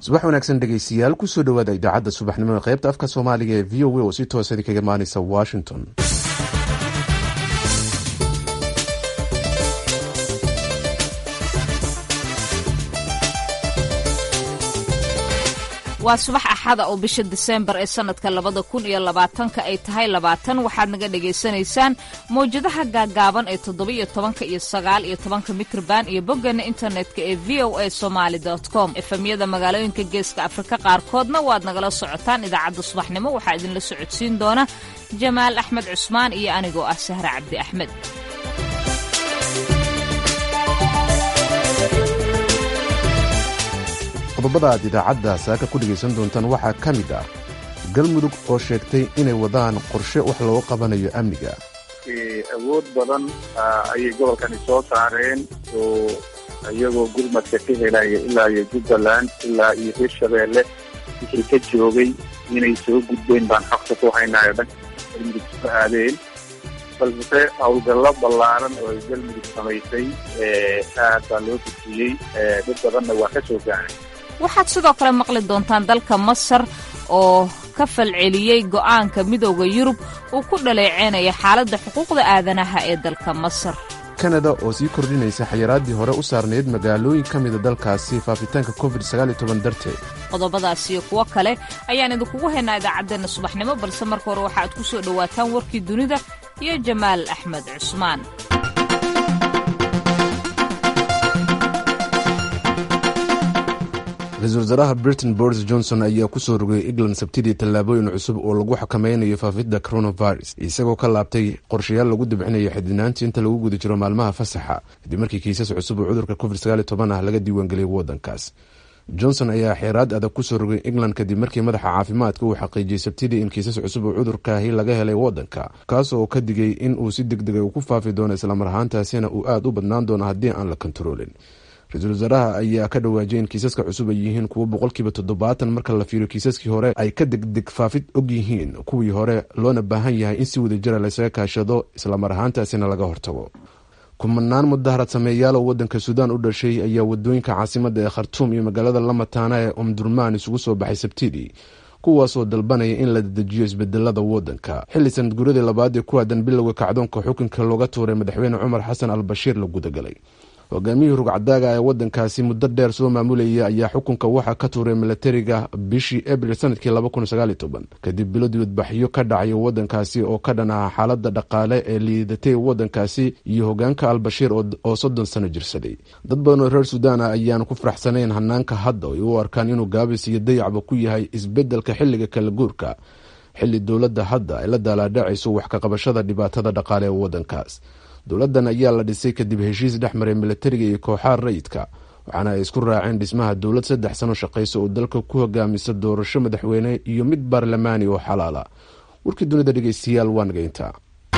subax wanaagsan dhegeystayaal kusoo dhawaada idaacadda subaxnimo ee qaybta afka soomaaliga ee v o a oo si toosa kaga imaaneysa washington waa subax axada oo bisha diseembar ee sannadka labada kun iyo labaatanka ay tahay labaatan waxaad naga dhagaysanaysaan mawjadaha gaagaaban ee toddoba-iyo tobanka iyo sagaal iyo tobanka mitrban iyo boggeena internetka ee v o a somaali com efemyada magaalooyinka geeska afrika qaarkoodna waad nagala socotaan idaacadda subaxnimo waxaa idinla socodsiin doona jamaal axmed cusmaan iyo anigoo ah sahre cabdi axmed qodobada aad idaacadda saaka ku dhegaysan doontaan waxaa ka mid ah galmudug oo sheegtay inay wadaan qorshe wax looga qabanayo amniga awood badan ayay gobolkani soo saareen oo iyagoo gurmadka ka helaya ilaa iyo jubbaland ilaa iyo hirshabeelle wixii ka joogay inay soo gudbeen baan xogta ku haynayo dhanka galmudug soo aadeen balse howlgallo ballaaran oo ay galmudug samaysay aad baa loo dejiyey dad badanna waa ka soo gaaray waxaad sidoo kale maqli doontaan dalka masar oo ka falceliyey go'aanka midooda yurub uu ku dhaleeceynaya xaaladda xuquuqda aadanaha ee dalka masar kanada oo sii kordhinaysa xayiraaddii hore u saarnayd magaalooyin ka mida dalkaasi faafitaanka covid darteed qodobadaas iyo kuwo kale ayaan idinkugu haynaa idaacaddeenna subaxnimo balse marka hore waxaaad ku soo dhowaataan warkii dunida iyo jamaal axmed cusmaan ra-iisul wasaaraha britain boris johnson ayaa kusoo rogay england sabtidii tallaabooyin cusub oo lagu xakameynayo faafidda coronavirus isagoo ka laabtay qorshayaal lagu dibcinayo xidinaantii inta lagu guda jiro maalmaha fasaxa kadib markii kiisas cusub oo cudurka covid ah laga diiwaangeliyay waddankaas johnson ayaa xeeraad adag kusoo rogay england kadib markii madaxa caafimaadka uu xaqiijiyey sabtidii in kiisas cusub oo cudurkaahi laga helay waddanka kaas oo ka digay in uu si deg dega ku faafi doono islamar ahaantaasina uu aada u badnaan doono haddii aan la kontaroolin ra-iisul wasaaraha ayaa ka dhawaajiyay in kiisaska cusub ay yihiin kuwo boqolkiiba toddobaatan marka la fiiriyo kiisaskii hore ay ka degdeg faafid og yihiin kuwii hore loona baahan yahay in si wadajira laysaga kaashado islamar ahaantaasina laga hortago kumanaan mudaharad sameeyaal oo waddanka suudaan u dhashay ayaa wadooyinka caasimadda ee khartuum iyo magaalada lamataana ee omdurmaan isugu soo baxay sabtidii kuwaasoo dalbanaya in la dedejiyo isbedelada waddanka xilli sanad guuradii labaad ee ku aadan bilowga kacdoonka xukunka looga tuuray madaxweyne cumar xasan al bashiir la gudagalay hogaamiyihii rugcadaaga ee waddankaasi muddo dheer soo maamulayay ayaa xukunka waxaa ka tuuray milatariga bishii abril sanadkii kadib bilo dibadbaxyo ka dhacay waddankaasi oo ka dhan aha xaalada dhaqaale ee liidatay waddankaasi iyo hogaanka al-bashiir oo soddon sano jirsaday dad badan oo reer suudaan ah ayaan ku faraxsanayn hanaanka hadda ay u arkaan inuu gaabis iyo dayacba ku yahay isbedelka xilliga kala guurka xilli dowladda hadda ay la daalaadhacayso wax ka qabashada dhibaatada dhaqaale ee waddankaas dowladdan ayaa la dhisay kadib heshiis dhex maray milatariga iyo kooxaha rayidka waxaana ay isku raaceen dhismaha dowlad saddex sano shaqaysa oo dalka ku hogaamisa doorasho madaxweyne iyo mid baarlamaani oo xalaala warkii dunida dhegeystayaal waa nageynta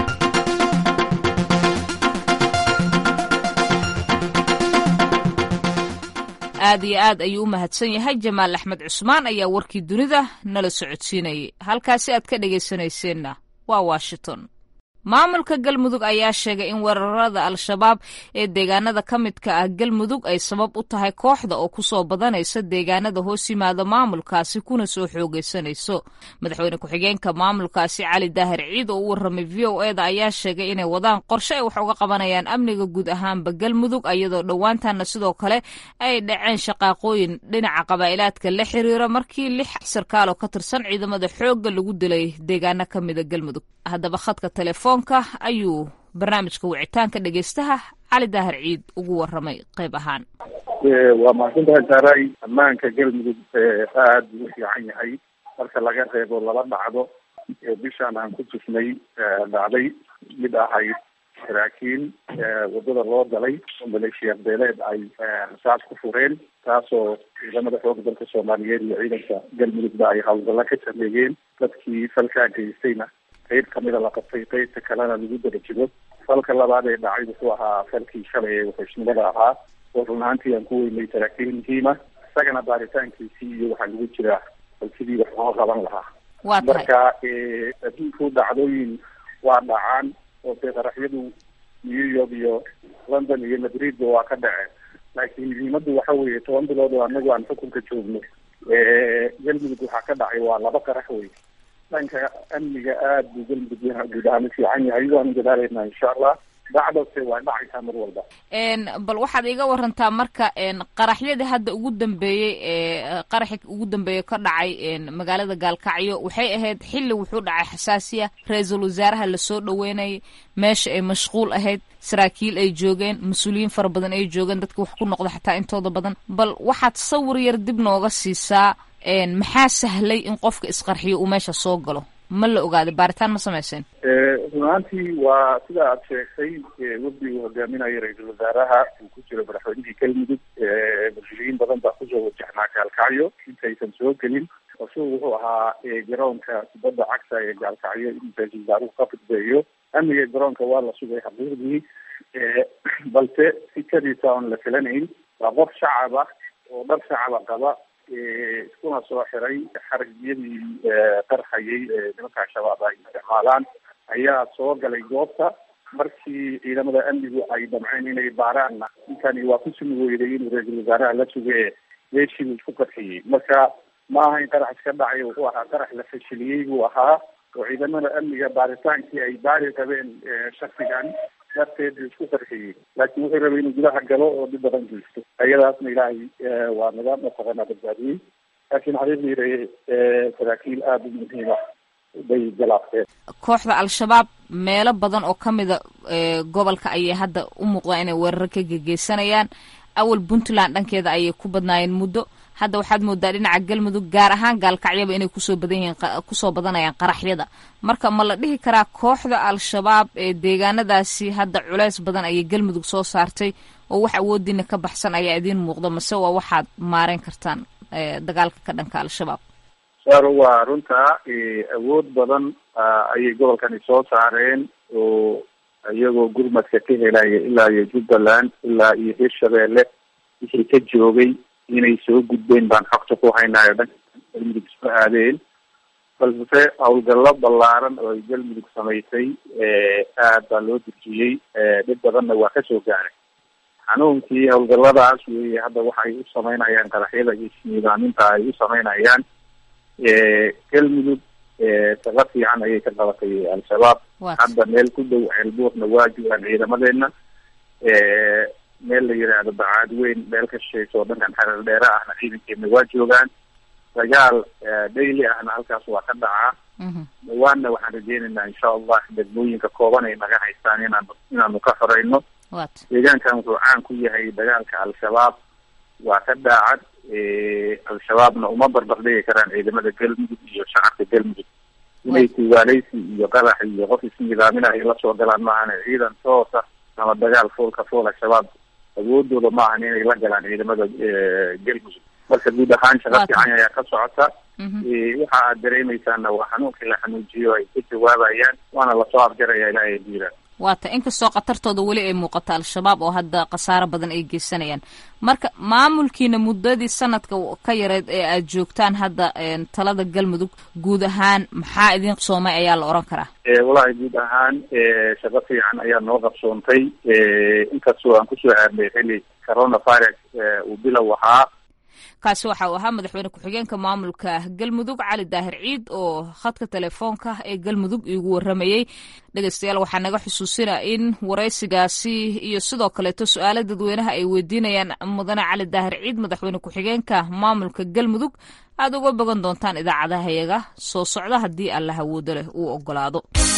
aad iyo aad ayuu u mahadsan yahay jamaal axmed cusmaan ayaa warkii dunida nala socodsiinayay halkaasi aad ka dhegaysanayseena waa washington maamulka galmudug ayaa sheegay in weerarada al-shabaab ee deegaanada ka midka ah galmudug ay sabab u tahay kooxda oo kusoo badanaysa deegaanada hoos yimaada maamulkaasi kuna soo xoogaysanayso madaxweyne ku-xigeenka maamulkaasi cali daahir ciid oo u warramay v o eda ayaa sheegay inay wadaan qorshe ay wax uga qabanayaan amniga guud ahaanba galmudug iyadoo dhowaantanna sidoo kale ay dhaceen shaqaaqooyin dhinaca qabaa'ilaadka la xiriira markii lix sarkaal oo ka tirsan ciidamada xoogga lagu dilay deegaano ka mida galmudug haddaba khadka telefoon ayuu barnaamijka wicitaanka dhegeystaha cali daahir ciid ugu waramay qayb ahaan waa mahadsantahay saaray ammaanka galmudug aada buu u fiican yahay marka laga reebo laba dhacdo bishaan aan ku tufnay dhacday mid ahayd saraakiil wadada loo galay oo maleeshiya beeleed ay rasaas ku fureen taasoo ciidamada xooga dalka soomaaliyeed iyo ciidanka galmudugba ay howlgalla ka sameeyeen dadkii falkaa geystayna qayb kamida la qabtay qaybta kalena lagu darajigo falka labaad ee dhacay wuxuu ahaa falkii shalay ee wuxuusnimada ahaa oo run ahaantii aan ku weynay saraakiil muhiima isagana baaritaankiisii iyo waxaa lagu jiraa bal sidii wax loo qaban lahaa marka adduunku dhacdooyin waa dhacaan oo dee qaraxyadu new york iyo london iyo madridba waa ka dhaceen laakiin muhiimadu waxa weeye toban bilood oo anagu aan xukunka joogno galmudug waxaa ka dhacay waa laba qarax wey dhanka amniga aada buu galmudug guud ahaan u fiican yahay waanu dadaalaynaa insha allah dhacdase waa dhacaysaa mar walba bal waxaad iga warantaa marka qaraxyadii hadda ugu dambeeyey ee qaraxi ugu dambeeyey ka dhacay magaalada gaalkacyo waxay ahayd xilli wuxuu dhacay xasaasiya ra-iisul wasaaraha lasoo dhaweynayay meesha ay mashquul ahayd saraakiil ay joogeen mas-uuliyiin fara badan ay joogeen dadka wax ku noqda xataa intooda badan bal waxaad sawir yar dib nooga siisaa maxaa sahlay in qofka isqarxiyo uu meesha soo galo ma la ogaaday baaritaan ma samayseen runaantii waa sida aad sheegtay wafdi uu hogaaminayo ra-iisul wasaaraha uu ku jiro madaxweynihii galmudug mas-uuliyiin badan baa kusoo wajahnaa gaalkacyo intaysan soo gelin isagu wuxuu ahaa garoonka kubadda cagta ee gaalkacyo in ra-iisul wasaaruhu ka fudbeeyo amniga garoonka waa la sugay xaqiiqdii balse si kadiisa oon la filanayn waa qof shacab ah oo dhar shacaba qaba iskuna soo xiray xaragyadii qarxayay nimanka al-shabaab ay isticmaalaan ayaa soo galay goobta markii ciidamada amnigu ay damceen inay baaraanna ninkani waa ku sumi weyday inuu ra-iisul wasaaraha la suge meeshii buu isku qarxiyey marka ma aha in qarax iska dhacay wuxuu ahaa qarax la fashiliyey buu ahaa oo ciidamada amniga baaritaankii ay baari rabeen shaksigan darteed buu isku qarxiyey laakiin wuxuu rabay inuu gudaha galo oo dhib badan geysto ayadaasna ilaahay waa naga mataqaanaa badbaadiyey laakiin xaqiiqdii saraakiil aada u muhiima bay galaafteen kooxda al-shabaab meelo badan oo ka mida gobolka ayay hadda u muuqdaan inay weeraro ka gegeysanayaan awal puntland dhankeeda ayay ku badnaayeen muddo hadda waxaad moodaa dhinaca galmudug gaar ahaan gaalkacyaba inay kusoo badan yihiin kusoo badanayaan qaraxyada marka ma la dhihi karaa kooxda al-shabaab ee deegaanadaasi hadda culeys badan ayay galmudug soo saartay oo wax awoodiina ka baxsan ayaa idiin muuqda mase waa waxaad maareyn kartaan dagaalka ka dhanka al-shabaab saro waa runtaa awood badan ayay gobolkani soo saareen oo iyagoo gurmadka ka helaya ilaa iyo jubbaland ilaa iyo hirshabeelle wixii ka joogay inay soo gudbeen baan xogta ku haynaayo dhanka galmudug isku aadeen balse howlgallo ballaaran oo ay galmudug samaysay aad baa loo dejiyey dhib badanna waa kasoo gaaray xanuunkii howlgalladaas weeye hadda waxay u samaynayaan qaraxyada iyo isniidaaminta ay u samaynayaan galmudug shaqo fiican ayay ka qabatay al-shabaab hadda meel ku dhow ceelbuurna waa joogaan ciidamadeena meel la yidhaahdo bacaad weyn meel ka shisheysa oo dhankan xareer dheere ahna ciidankeena waa joogaan dagaal daily ahna halkaas waa ka dhacaa dhawaanna waxaan rajeynaynaa insha allah degmooyinka kooban ay naga haystaan inaan inaanu ka xoreyno deegaankan wuxuu caan ku yahay dagaalka al-shabaab waa ka daacad al-shabaabna uma barbardhigi karaan ciidamada galmudug iyo shacabka galmudug inay tuugaaleysi iyo qarax iyo qof isnidaaminayo la soo galaan maahane ciidan toosa ama dagaal foolka fool al-shabaab awoodooda ma ahan inay la galaan ciidamada galmudug marka guud ahaan shaqa fiican ayaa ka socota waxa aad dareemaysaana waa xanuunkii la xanuujiyo ay ka jawaabayaan waana lasoo afjaraya ilaahay diiraan waata inkastoo khatartooda weli ay muuqato al-shabaab oo hadda khasaaro badan ay geysanayaan marka maamulkiina muddadii sanadka ka yareed ee aad joogtaan hadda talada galmudug guud ahaan maxaa idin qabsoomay ayaa la oran karaa walahi guud ahaan shaqo fiican ayaa noo qabsoontay inkastoo aan kusoo aadnay xilli coronavirus uu bilow ahaa kaasi waxa uu ahaa madaxweyne ku-xigeenka maamulka galmudug cali daahir ciid oo khadka telefoonka ee galmudug iigu waramayey dhegeystayaal waxaa naga xusuusina in waraysigaasi iyo sidoo kaleeto su-aala dadweynaha ay weydiinayaan mudane cali daahir ciid madaxweyne ku-xigeenka maamulka galmudug aad uga bogan doontaan idaacadahayaga soo socda haddii alla hawoodo leh uu ogolaado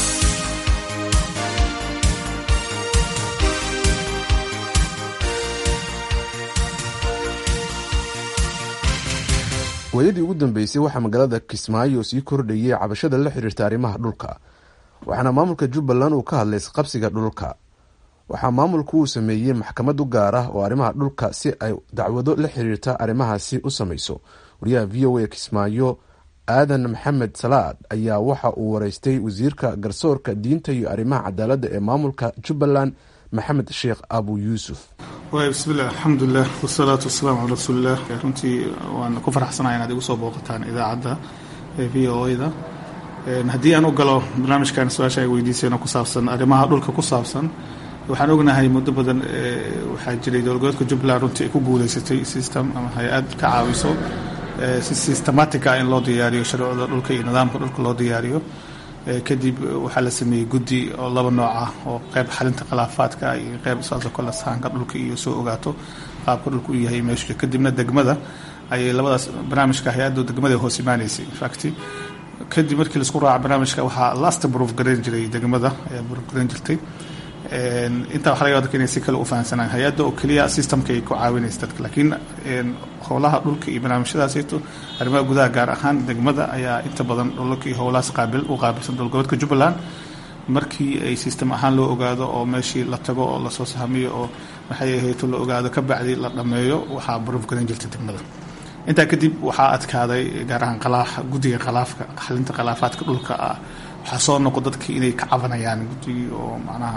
waayadii ugu dambeysay waxaa magaalada kismaayo sii kordhayay cabashada la xiriirta arrimaha dhulka waxaana maamulka jubbaland uu ka hadlay isqabsiga dhulka waxaa maamulku uu sameeyey maxkamad u gaar ah oo arrimaha dhulka si ay dacwado la xiriirta arrimahaasi u samayso wariyaha v o a kismaayo aadan maxamed salaad ayaa waxa uu wareystay wasiirka garsoorka diinta iyo arrimaha cadaaladda ee maamulka jubbaland maxamed sheekh abu yuusuf waay bismillaah alxamdulilah wasalaatu wasalaamu calaa rasuulilah runtii waan ku faraxsanahay inaad igu soo booqataan idaacadda v o a da haddii aan u galo barnaamijkan su-aasha ay weydiiseen oo ku saabsan arrimaha dhulka ku saabsan waxaan ognahay muddo badan waxaa jiray dowlgoboodka jubbaland runtii ay ku guuleysatay system ama hay-ad ka caawiso si systematica in loo diyaariyo sharcida dhulka iyo nidaamka dhulka loo diyaariyo kadib waxaa la sameeyey guddi oo laba nooc ah oo qeyb xalinta khilaafaadka iyo qeyb saasoo kale sahanka dhulka iyo soo ogaato qaabka dhulka u yahay meeshu kadibna degmada ayay labadaas barnaamijka hay-adda degmada hoos imaanaysay infact kadib markii laisku raaca barnaamijka waxaa lasta proof garayn jiray degmada ayaa proof garayn jirtay intaa waxa laga dadka inay si kale u fahansanaan hay-adda oo keliya systemka ay ku caawinaysa dadka laakiin howlaha dhulka iyo barnaamijyadaasito arrimaha gudaha gaar ahaan degmada ayaa inta badan dhulka iyo howlahaas qaabil u qaabilsan dowlgoboodka jubbaland markii ay system ahaan loo ogaado oo meeshii la tago oo lasoo sahamiyo oo maxay ahayto la ogaado ka bacdi la dhammeeyo waxaa proof garan jirtay degmada intaa kadib waxaa adkaaday gaar ahaan qalaa guddiga khalaafka xalinta khilaafaadka dhulka ah waxaa soo noqo dadkii inay ka cabanayaan guddigii oo macnaha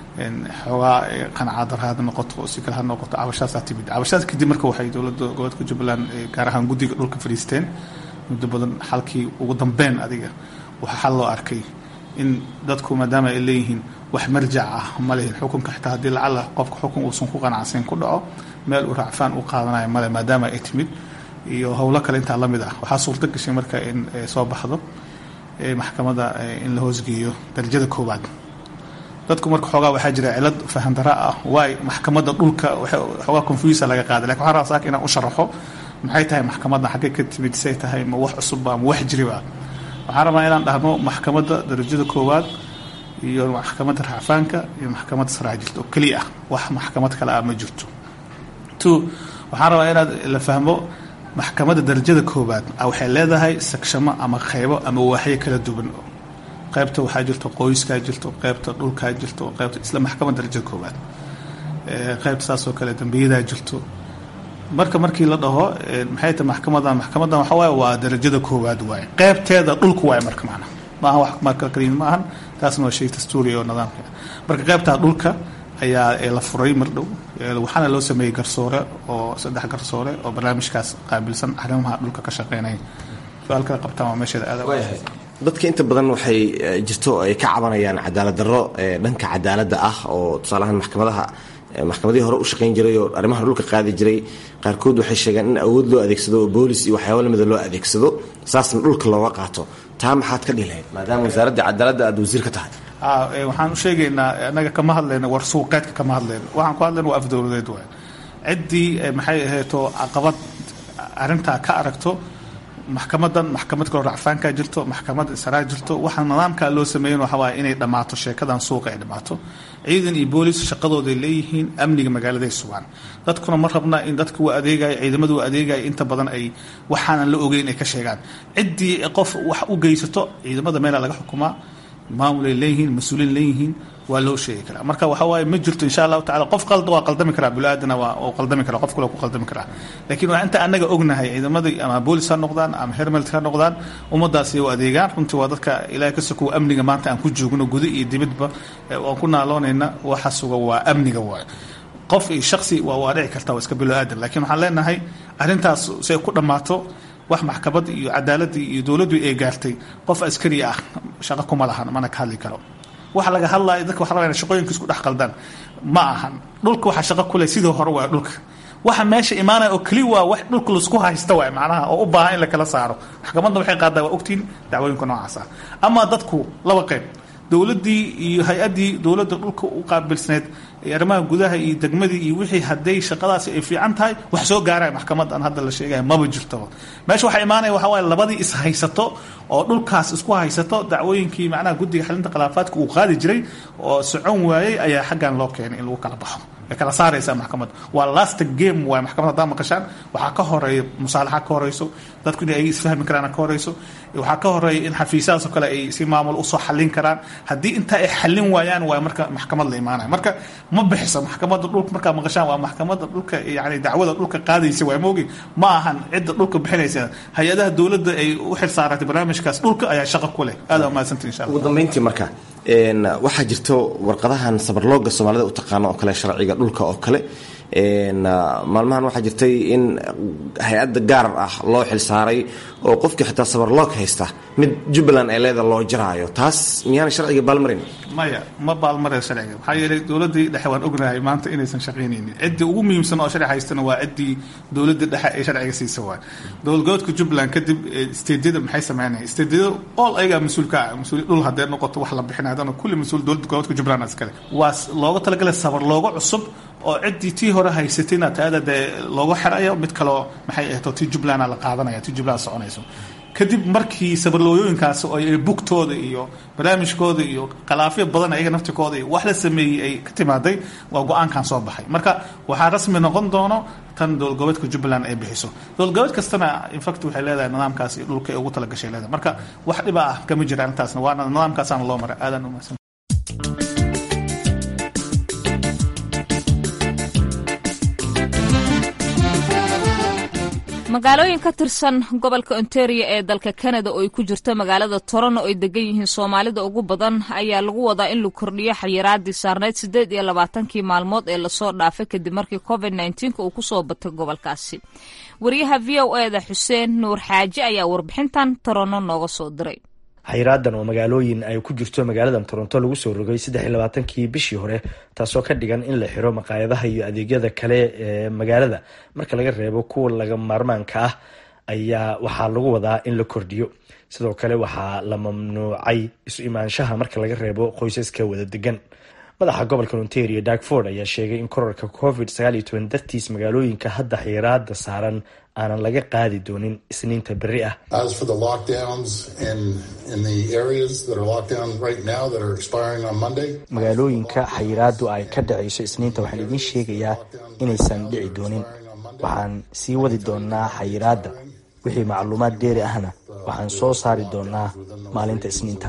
xoogaa qanaca daraad noqoto oo si kale ha noqoto cabashaasaa timid cabashadaas kadib marka waxay dowladda gobolka jubbaland gaar ahaan guddiga dhulka fadhiisteen muddo badan xalkii ugu dambeyn adiga waxaa xal loo arkay in dadku maadaama ay leeyihiin wax marjac ah ma lehin xukunka xitaa haddii lacala qofka xukun uusan ku qanacsayn ku dhaco meel uu raacfaan u qaadanayo male maadaama ay timid iyo howlo kale intaa la mid ah waxaa suurto gashay marka in soo baxdo maxkamadda in la hoosgeeyo darajada koowaad dadku marka xoogaa waxaa jira cilad fahandara ah waay maxkamadda dhulka xoogaa confusa laga qaaday lakin waxaan rabaa saaka inaan u sharaxo maxay tahay maxkamadda xaggee ka timid say tahay ma wax cusubba ma wax jiriba waxaan rabaa inaan dhahno maxkamadda darajada koowaad iyo maxkamadda racfaanka iyo maxkamadda saraa jirto oo keliya ah wax maxkamad kale ah ma jirto two waxaan rabaa inaad la fahmo maxkamadda darajada koowaad waxay leedahay sagshamo ama qeybo ama waaxyo kala duwan qaybta waxaa jirto qoyskaa jirto qaybta dhulkaa jirto qaybta isla maxkamadda darajada koowaad qaybta saasoo kale dambiyadaa jirto marka markii la dhaho maxay tahay maxkamadan maxkamadan waxa waaye waa darajada koowaad waaye qaybteeda dhulku waaye marka macna maaha wax marka kaliin ma ahan taasna waa shay dastuuri oo nidaamka marka qaybtaa dhulka ayaa la furay mar dhow waxaana loo sameeyey garsoore oo saddex garsoore oo barnaamijkaas qaabilsan arrimaha dhulka ka shaqeynaya su-aal kala qabtaan waa meesheeda aad dadka inta badan waxay jirto ay ka cabanayaan cadaalad darro dhanka cadaaladda ah oo tusaalahaan maxkamadaha maxkamadihii hore u shaqayn jiray oo arrimaha dhulka qaadi jiray qaarkood waxay sheegaan in awood loo adeegsado oo boolis iyo waxyaaba lamida loo adeegsado saasna dhulka looga qaato taa maxaad ka dhihi lahayd maadaama wasaaradda cadaaladda aad wasiir ka tahay waxaan u sheegaynaa anaga kama hadlayno war suuqeedka kama hadlayno waxaan ku hadlayna waa afdowladeed waay ciddii maxay ahayto caqabad arrintaa ka aragto maxkamadan maxkamad kaloo racfaankaa jirto maxkamad saraa jirto waxaa nidaamkaa loo sameeyen waxa waaye inay dhammaato sheekadan suuqa ay dhammaato ciidan iyo boolis shaqadooday leeyihiin amniga magaaladay sugaan dadkuna ma rabna in dadka u adeegaya ciidamadu u adeegaya inta badan ay waxaanan la ogeyn ay ka sheegaan ciddii qof wax u geysato ciidamada meela laga xukumaa maamulay leeyihiin mas-uuliin leeyihiin waa loo sheegi karaa marka waxa waaye ma jirto insha allahu tacala qof qalda waa qaldami karaa bulaadana waa uu qaldami karaa qof kale ku qaldami karaa laakiin waa inta anaga ognahay ciidamadii ama boolis ha noqdaan ama hermelt ha noqdaan ummadaasi u adeegaan runtii waa dadka ilaahay ka sokow amniga maanta aan ku joogno guda iyo dibadba aan ku naaloonayna waxa suga waa amniga waayo qof iyo shaksi waa waa dhici karta waa iska bilo aadan laakiin waxaan leenahay arrintaas si ay ku dhammaato wax maxkamad iyo cadaaladii iyo dowladdu ay gaartay qof askari ah shaqo kuma lahan mana ka hadli karo waxa laga hadlaya dadka waxa rabaa shaqooyinka isku dhex qaldaan ma ahan dhulka waxa shaqo ku leh sidii hore waa dhulka waxa meesha imaanaya oo keli waa wax dhulka laisku haysta waay macnaha oo u baahan in la kala saaro maxkamadda waxay qaadaa waa ogtiin dacwooyinka noocaas ah ama dadku laba qayb dowladdii iyo hay-addii dowladda dhulka u qaabilsneed arrimaha gudaha iyo degmadii iyo wixii hadday shaqadaasi ay fiican tahay wax soo gaaraya maxkamadan hadda la sheegaya maba jirtaba meesha waxaa imaanaya waxa waaye labadii is haysato oo dhulkaas isku haysato dacwooyinkii macnaha guddiga xalinta khilaafaadka uu qaadi jiray oo socon waayey ayaa xaggan loo keenay in lagu kala baxo way kala saaraysaa maxkamadda waa last game waay maxkamad haddaa maqashaan waxaa ka horeeya musaalaxa ka horeyso dadku in ay isfahmi karaan ka horeyso waxaa ka horeeya in xafiisyadaas oo kale ay si maamul usoo xallin karaan haddii intaa ay xallin waayaan waa marka maxkamad la imaanaya marka ma bixiso maxkamadda dhulka markaa maqashaan waa maxkamadda dhulka yani dacwada dhulka qaadaysa waa moogi ma ahan cidda dhulka bixinaysa hay-adaha dowladda ay u xil saaratay barnaamijkaas dhulka ayaa shaqo ku leh aada umahadsantii insha allah ugu dambeyntii marka waxaa jirto warqadahan sabarlooga soomaalida u taqaano oo kale sharciga dhulka oo kale maalmahan waxaa jirtay in hay-adda gaar ah loo xilsaaray oo qofkii xitaa sabarloog haysta mid jubbaland ee leeda loo jaraayo taas miyaana sharciga baalmarin maya ma baalmaraya sharciga maxaa yeelay dowladdii dhexe waan ognahay maanta inaysan shaqaynaynin ciddii ugu muhiimsan oo sharci haystana waa ciddii dowladda dhexe ee sharciga siisa waay dowladgoboodka jubbaland kadib steedyada maxay sameynaya steedyada all ayagaa mas-uulka ah mas-uul dhul haddee noqoto wax la bixinay haddana kulli mas-uul dowladda goboodka jubbaland iskale waa looga talagalay sabar looga cusub oo ciddii tii hore haysatayna taada dee looga xerayo mid kaleo maxay ahto tii jubbalanda la qaadanaya tii jubbaland soconayso kadib markii sabarlooyooyinkaas oo bugtooda iyo barnaamijkooda iyo khalaafyo badan ayaga naftikooda iyo wax la sameeyey ay ka timaaday waa go-aankan soo baxay marka waxaa rasmi noqon doono tan dowlad goboleedka jubbaland ay bixiso dowlad goboleed kastana infact waxay leedahay nidaamkaas iyo dhulka ay ugu talagashay leedahay marka wax dhiba ah kama jira arrintaasna waana nidaamkaasaana loo maray aadan umahadsan magaalooyin ka tirsan gobolka ontario ee dalka canada oo ay ku jirto magaalada toronto oo ay degan yihiin soomaalida ugu badan ayaa lagu wadaa in la kordhiyo xayiraadii saarneyd siddeed iyo labaatankii maalmood ee lasoo dhaafay kadib markii covid nneteen-ka uu kusoo batay gobolkaasi wariyaha v o e da xuseen nuur xaaji ayaa warbixintan toronto nooga soo diray xayraadan oo magaalooyin ay ku jirto magaalada toronto lagu soo rogay saddex iyo labaatankii bishii hore taasoo ka dhigan in la xiro maqaayadaha iyo adeegyada kale ee magaalada marka laga reebo kuwa laga maarmaanka ah ayaa waxaa lagu wadaa in la kordhiyo sidoo kale waxaa la mamnuucay isu imaanshaha marka laga reebo qoysaska wada degan madaxa gobolka ontario darkford ayaa sheegay in korarka covid sagaal iyo toban dartiis magaalooyinka hadda xiraada saaran aanan laga qaadi doonin isniinta berri ah magaalooyinka xayiraadu ay ka dhacayso isniinta waxaan idiin sheegayaa inaysan dhici doonin waxaan sii wadi doonaa xayiraadda wixii macluumaad dheeri ahna waxaan soo saari doonaa maalinta isniinta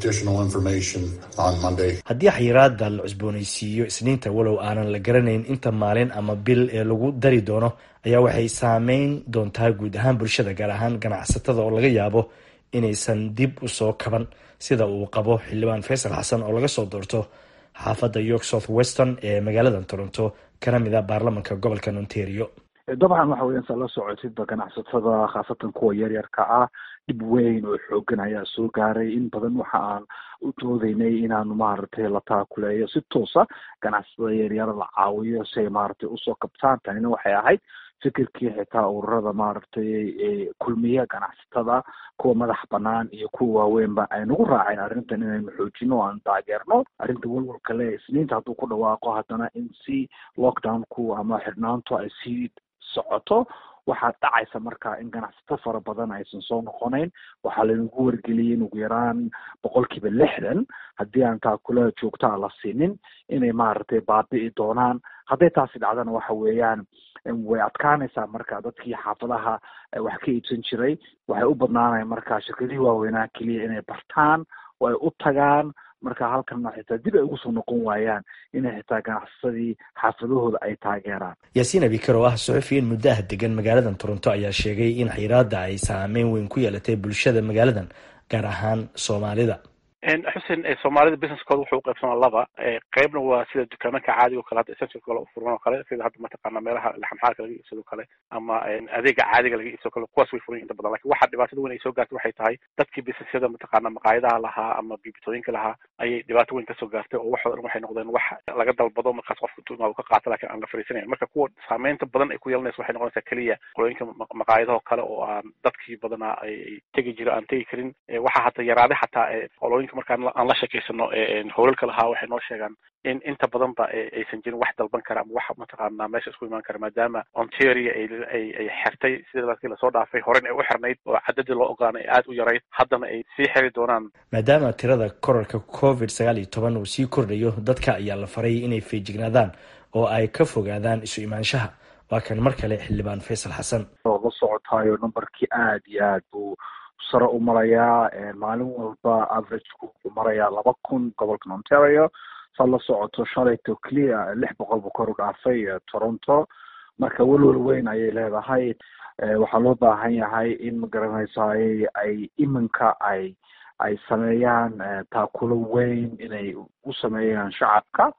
haddii xayiraada la cusboonaysiiyo isniinta walow aanan la garanayn inta maalin ama bil ee lagu dari doono ayaa waxay saameyn doontaa guud ahaan bulshada gaar ahaan ganacsatada oo laga yaabo inaysan dib u soo kaban sida uu qabo xildhibaan faysal xasan oo laga soo doorto xaafadda york south weston ee magaalada toronto kana mid a baarlamanka gobolka ontario dabcan waxa weyan saa la socotidba ganacsatada khaasatan kuwa yaryarka ah dhib weyn oo xoogan ayaa soo gaaray in badan waxa aan u doodeynay inaanu maaragtay la taakuleeyo si toosa ganacsatada yaryar la caawiyo si ay maaragtay usoo kabtaan tanina waxay ahayd fikirkii xitaa ururada maaragtay kulmiya ganacsatada kuwa madax banaan iyo kuwa waaweynba ay nagu raaceen arrintan inaynu xoojino o aan taageerno arrinta walwalka le isniinta hadduu ku dhawaaqo haddana in si lockdownku ama xidhnaantu ay sii socoto waxaa dhacaysa marka in ganacsato fara badan aysan soo noqonayn waxaa laynagu wargeliyay in ugu yaraan boqolkiiba lixdan haddii aan taakula joogtaa la siinin inay maaragtay baabi'i doonaan hadday taasi dhacdana waxa weeyaan way adkaanaysaa marka dadkii xaafadaha wax ka iibsan jiray waxay u badnaanaya marka shirkadihii waaweynaa keliya inay bartaan oo ay u tagaan marka halkanna xitaa dib ay ugu soo noqon waayaan inay xitaa ganacsadii xaafadahooda ay taageeraan yaasiin abikar oo ah suxufi in muddo ah degan magaaladan toronto ayaa sheegay in xiraada ay saameyn weyn ku yeelatay bulshada magaaladan gaar ahaan soomaalida xuseen soomaalida businesskooda wuxuu uqaybsamaa laba qeybna waa sida dukaamanka caadiga o kale hadda essential kale ufuran oo kale sida hadda mataqaana meelaha laxamxaalka laga iibsado kale ama adeega caadiga laga iibsado kale kuwaas way furan inta badan lakin waxa dhibaatada weyn ay soo gaartay waxay tahay dadkii businessyada mataqaana maqaayadaha lahaa ama bibitooyinka lahaa ayay dhibaato weyn kasoo gaartay oo waxooda dhan waxay noqdeen wax laga dalbado markaas qofka tumaa uu ka qaato lakin aan la fariisanayn marka kuwa saameynta badan ay ku yeelanaysa waxay noqonaysaa keliya qolooyinka maqaayadaho kale oo aan dadkii badanaa ay tegi jiro aan tegi karin waxaa hata yaraaday xataa qolooyinka markaan aan la sheekeysano howlalka lahaa waxay noo sheegaan in inta badan ba aysan jirin wax dalban kara ama wax mataqaana meesha isku imaan kara maadaama ontario ay ay xirtay sida markii lasoo dhaafay horen ay u xirnayd oo cadadii loo ogaanay aada u yarayd haddana ay sii xiri doonaan maadaama tirada korarka covid sagaal iyo toban uu sii kordhayo dadka ayaa la faray inay feejignaadaan oo ay ka fogaadaan isu imaanshaha waa kan mar kale xildhibaan faysal xasan oo la socotaayo numberkii aada iyo aad buu sare u marayaa maalin walba averageku wuxuu marayaa laba kun gobolkan ontario saad la socoto shalayto clear lix boqol buu kor u dhaafay toronto marka welwel weyn ayay leedahay waxaa loo baahan yahay in magaranaysaay ay iminka ay ay sameeyaan taakulo weyn inay u sameeyaan shacabka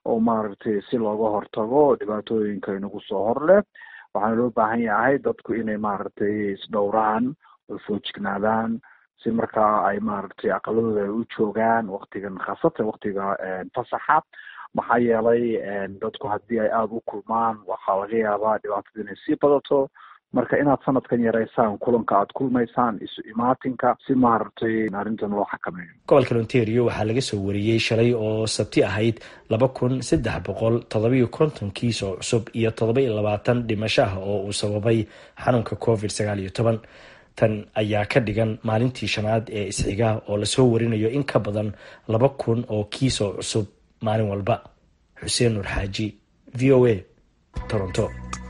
oo maaragtay si looga hortago dhibaatooyinka inagu soo hor leh waxaana loo baahan yahay dadku inay maaragtay isdhowraan oo foojignaadaan si markaa ay maaragtay aqaladooda ay u joogaan waktigan khaasatan waktiga fasaxa maxaa yeelay dadku haddii ay aada u kulmaan waxaa laga yaabaa dhibaatada inay sii badato marka inaad sanadkan yaraysaan kulanka aad kulmaysaan isu imaatinka si maaragtay arrintan loo xakameeyo gobolka ontario waxaa laga soo wariyey shalay oo sabti ahayd laba kun saddex boqol toddobiyo konton kiis oo cusub iyo toddoba iyo labaatan dhimasho ah oo uu sababay xanuunka covid sagaal iyo toban tan ayaa ka dhigan maalintii shanaad ee isxiga oo lasoo warinayo in ka badan laba kun oo kiis oo cusub maalin walba xuseen nuur xaaji v o a toronto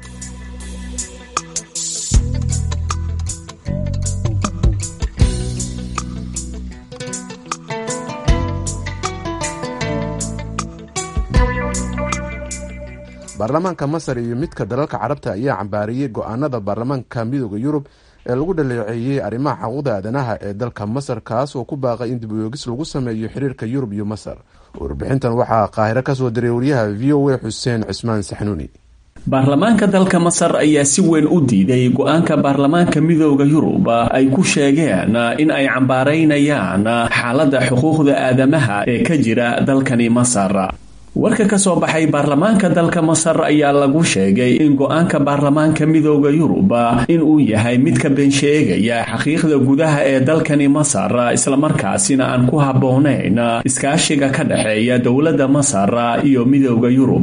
baarlamaanka masar iyo midka dalalka carabta ayaa cambaariyey go-aanada baarlamaanka midooda yurub ee lagu dhaleeceeyey arrimaha xuquuqda aadanaha ee dalka masar kaas oo ku baaqay in dib uyoogis lagu sameeyo xiriirka yurub iyo masar warbixintan waxaa qaahiro kasoo diray wariyaha v o a xuseen cismaan saxnuuni baarlamaanka dalka masar ayaa si weyn u diiday go-aanka baarlamaanka midooda yurub ay ku sheegeen in ay cambaaraynayaan xaaladda xuquuqda aadamaha ee ka jira dalkani masar warka ka soo baxay baarlamaanka dalka masar ayaa lagu sheegay in go-aanka baarlamaanka midooda yurub in uu yahay mid ka bensheegaya xaqiiqda gudaha ee dalkani masar islamarkaasina aan ku habboonayn iskaashiga ka dhexeeya dowladda masar iyo midooda yurub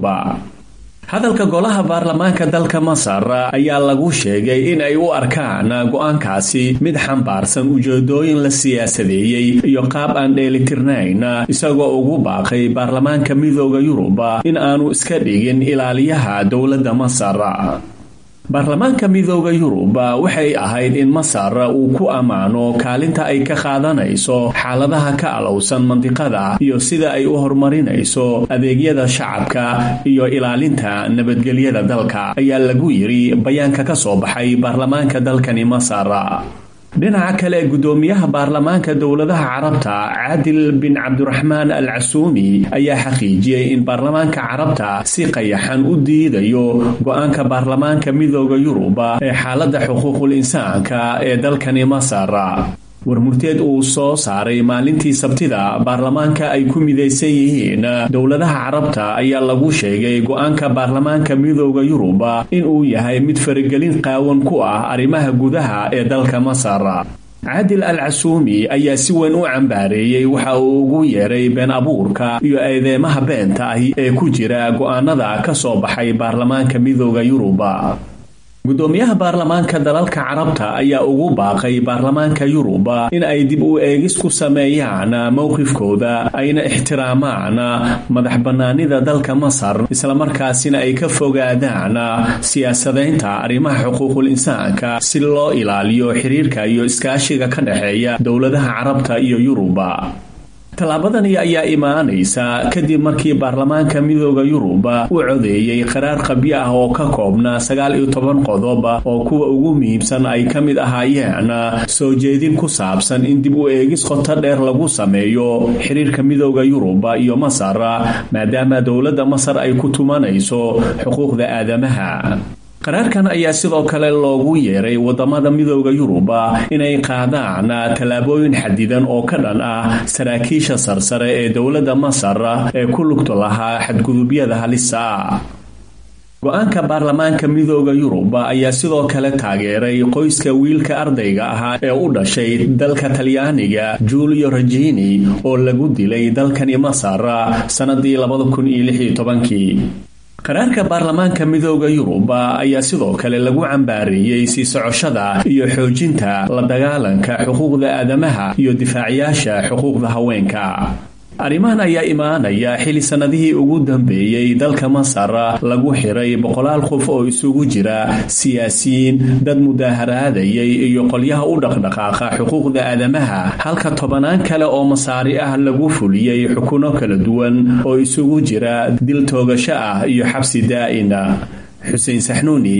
hadalka golaha baarlamaanka dalka masar ayaa lagu sheegay in ay u arkaan go-aankaasi mid xambaarsan ujeedooyin la siyaasadeeyey iyo qaab aan dheelitirnayn isagoo ugu baaqay baarlamaanka midooda yurub in aanu iska dhigin ilaaliyaha dowladda masar baarlamaanka midooda yurub waxay ahayd in masar uu ku ammaano kaalinta ay ka qaadanayso xaaladaha ka alowsan mandiqada iyo sida ay u horumarinayso adeegyada shacabka iyo ilaalinta nabadgelyada dalka ayaa lagu yidhi bayaanka ka soo baxay baarlamaanka dalkani masar dhinaca kale gudoomiyaha baarlamaanka dowladaha carabta caadil bin cabdiraxmaan al casuumi ayaa xaqiijiyey in baarlamaanka carabta si qayaxan u diidayo go-aanka baarlamaanka midooda yurub ee xaaladda xuquuqul insaanka ee dalkani masar warmurteed uu soo saaray maalintii sabtida baarlamaanka ay ku midaysan yihiin dowladaha carabta ayaa lagu sheegay go-aanka baarlamaanka midooda yurub in uu yahay mid faragelin qaawan ku ah arrimaha gudaha ee dalka masar caadil al casuumi ayaa si weyn u cambaareeyey waxa uu ugu yeeray been abuurka iyo eedeemaha beenta ahi ee ku jira go-aanada ka soo baxay baarlamaanka midooda yurub gudoomiyaha baarlamaanka dalalka carabta ayaa ugu baaqay baarlamaanka yurub in ay dib u eegis ku sameeyaan mowqifkooda ayna ixtiraamaan madax bannaanida dalka masar islamarkaasina ay ka fogaadaan siyaasadaynta arrimaha xuquuqul insaanka si loo ilaaliyo xiriirka iyo iskaashiga ka dhexeeya dowladaha carabta iyo yurub tallaabadani ayaa imaanaysa kadib markii baarlamaanka midooda yurub u codeeyey qaraar qabyo ah oo ka koobna sagaal iyo toban qodob oo kuwa ugu muhiimsan ay ka mid ahaayeen soo jeedin ku saabsan in dib u eegis qoto dheer lagu sameeyo xiriirka midooda yurub iyo masar maadaama dowladda masar ay ku tumanayso xuquuqda aadamaha qaraarkan ayaa sidoo kale loogu yeeray wadamada midooda yurub inay qaadaan tallaabooyin xadidan oo ka dhan ah saraakiisha sarsare ee dowladda masar ee ku lugto lahaa xadgudubyada halisa ah go-aanka baarlamaanka midooda yurub ayaa sidoo kale taageeray qoyska wiilka ardayga ahaa ee u dhashay dalka talyaaniga julio regini oo lagu dilay dalkani masar sannadii labadakunyolixyotobankii qaraarka baarlamaanka midooda yurub ayaa sidoo kale lagu cambaareeyey sii socoshada iyo xoojinta la dagaalanka xuquuqda aadamaha iyo difaacayaasha xuquuqda haweenka arrimahan ayaa imaanaya xili sannadihii ugu dambeeyey dalka masar lagu xiray boqolaal qof oo isugu jira siyaasiyiin dad mudaaharaadayay iyo qolyaha u dhaqdhaqaaqa xuquuqda aadamaha halka tobanaan kale oo masaari ah lagu fuliyey xukuno kala duwan oo isugu jira dil toogasho ah iyo xabsi daa'ina xuseen saxnuuni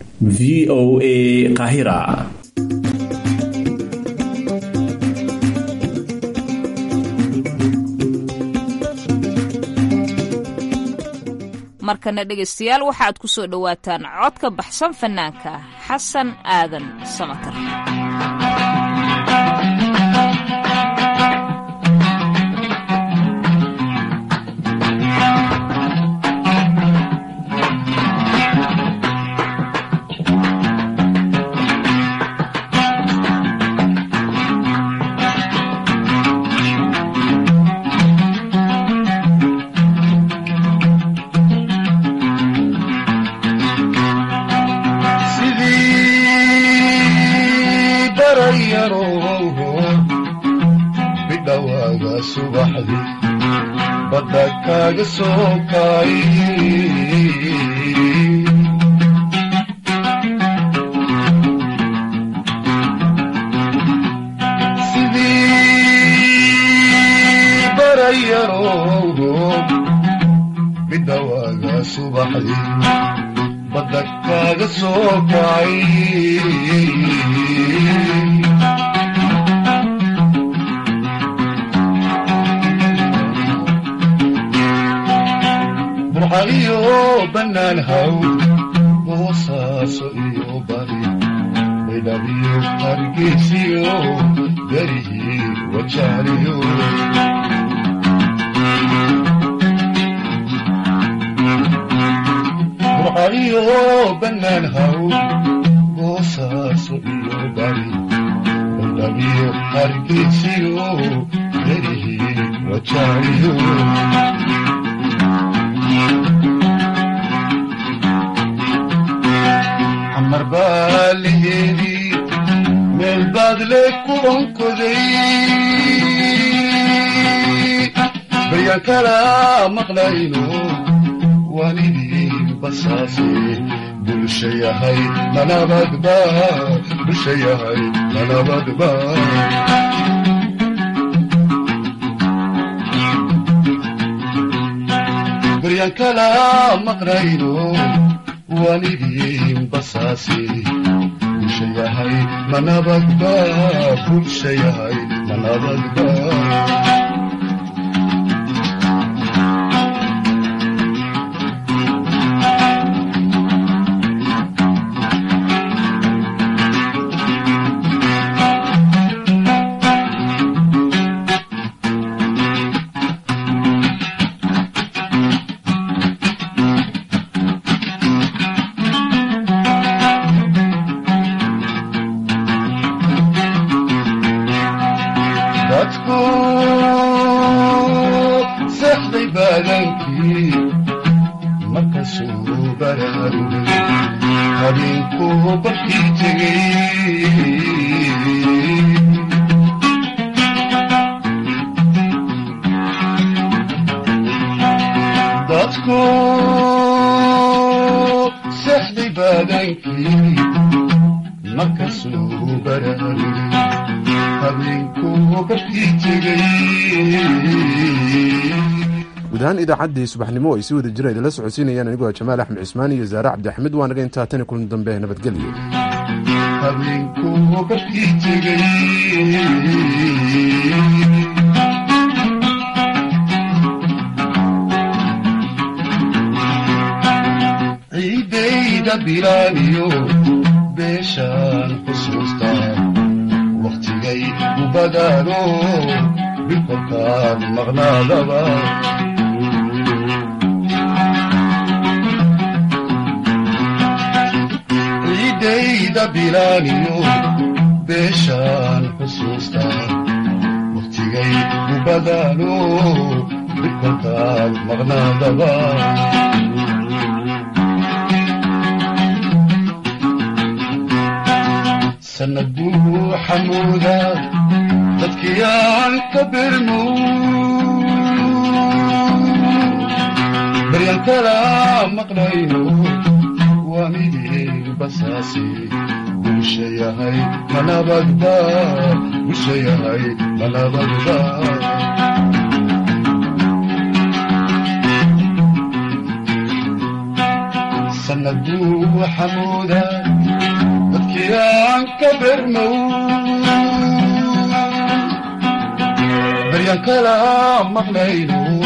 v o a qahira markana dhegaystayaal waxaaad ku soo dhowaataan codka baxsan fanaanka xasan aadan samatar badda kaaga soo kaay sidii barayarowgo bidhawaaga subaxdii badda kaaga soo kaay burxaliyo bannaan haw boosaaso iyo bari baydhabiyo hargeysiyo garihii wajaaliyo burxaliyo bannaan haw boosaaso iyo bari baydhabiyo hargeysiyo garihii wajaaliyo xamar baa laheedii meel baad le ku onkoday baryaan kala maqlayno waalidii basaase bulsha yahay manabadba bulsha yahay manabadba baryaan kala maqlayno waalidii basaase bulsha yahay manabadba bulsha yahay manabadba dadku seexday baadankii markasuu baraarugay habeenkuu barkii tegey dadku seexday baadankii markasuu baraarugay guud ahaan idaacaddii subaxnimo ay si wada jira idinla socodsiinayaan anigoo jamaal axmed cismaan iyo zaare cabdixamid waa naga intaa tani kulan dambe nabadgelyo habeenkuu barkii tegey ciidayda bilaaniyo beeshaan xusuustaa wakhtigay u badaano bilkolkaan maqnaadaba ciidayda bilaaniyo beeshaan xusuustaa wakhtigay u badaano bilkolkaan maqnaadaba sanaduu xamuuda dadkii aan ka birmo baryan kala maqlayno waa midii basaasi bulsha yahay manabadba bulsha yahay manabadba sanaduu xamuuda dadkii aan ka birmow baryan kala maqlayno